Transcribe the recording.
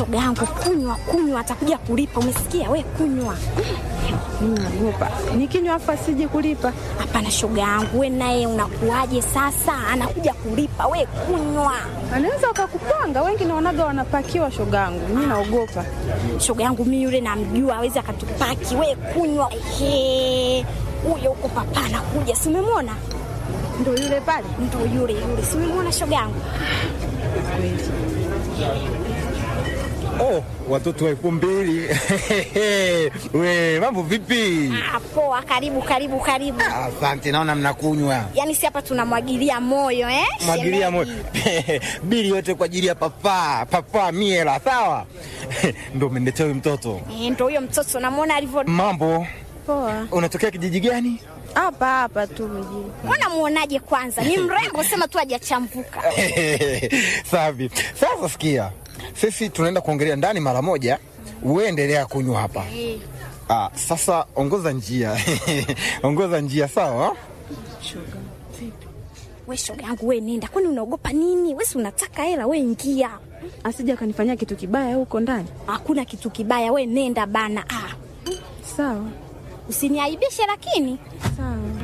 shoga yangu, kunywa kunywa, atakuja kulipa. Umesikia we? Kunywa. Mimi naogopa nikinywa afa sije kulipa. Hapana shoga yangu, we naye unakuaje sasa? Anakuja kulipa, we kunywa. Anaweza wakakupanga, wengi naonaga wanapakiwa shogangu. Mimi naogopa. Shoga yangu mimi yule namjua, awezi akatupaki. We kunywa. Ehe, huyo huko papa anakuja, si umemwona? Ndio yule pale. Ndo yule yule, si umemwona shoga yangu? Kweli. Oh, watoto wa elfu mbili we mambo vipi? Ah, poa, karibu karibu karibu. Asante, naona mnakunywa Yaani si hapa tunamwagilia moyo eh? mwagilia moyo shemeji? bili yote kwa ajili ya papa papa miela, sawa ndo umeniletea huyu mtoto. Eh, ndo huyo mtoto namwona alivyo. Mambo, Poa. unatokea kijiji gani? Hapa hapa tu mjini. Mbona muonaje kwanza? Ni mrembo, sema tu hajachambuka. Safi. Sasa sikia, sisi tunaenda kuongelea ndani mara moja, uendelea kunywa hapa. Ah, sasa ongoza njia ongoza njia, sawa? We shoga yangu, we nenda, kwani unaogopa nini? We si unataka hela, we ingia. Asije akanifanyia kitu kibaya huko ndani. Hakuna kitu kibaya, we nenda bana. Ah, Sawa. usiniaibishe lakini. Sawa.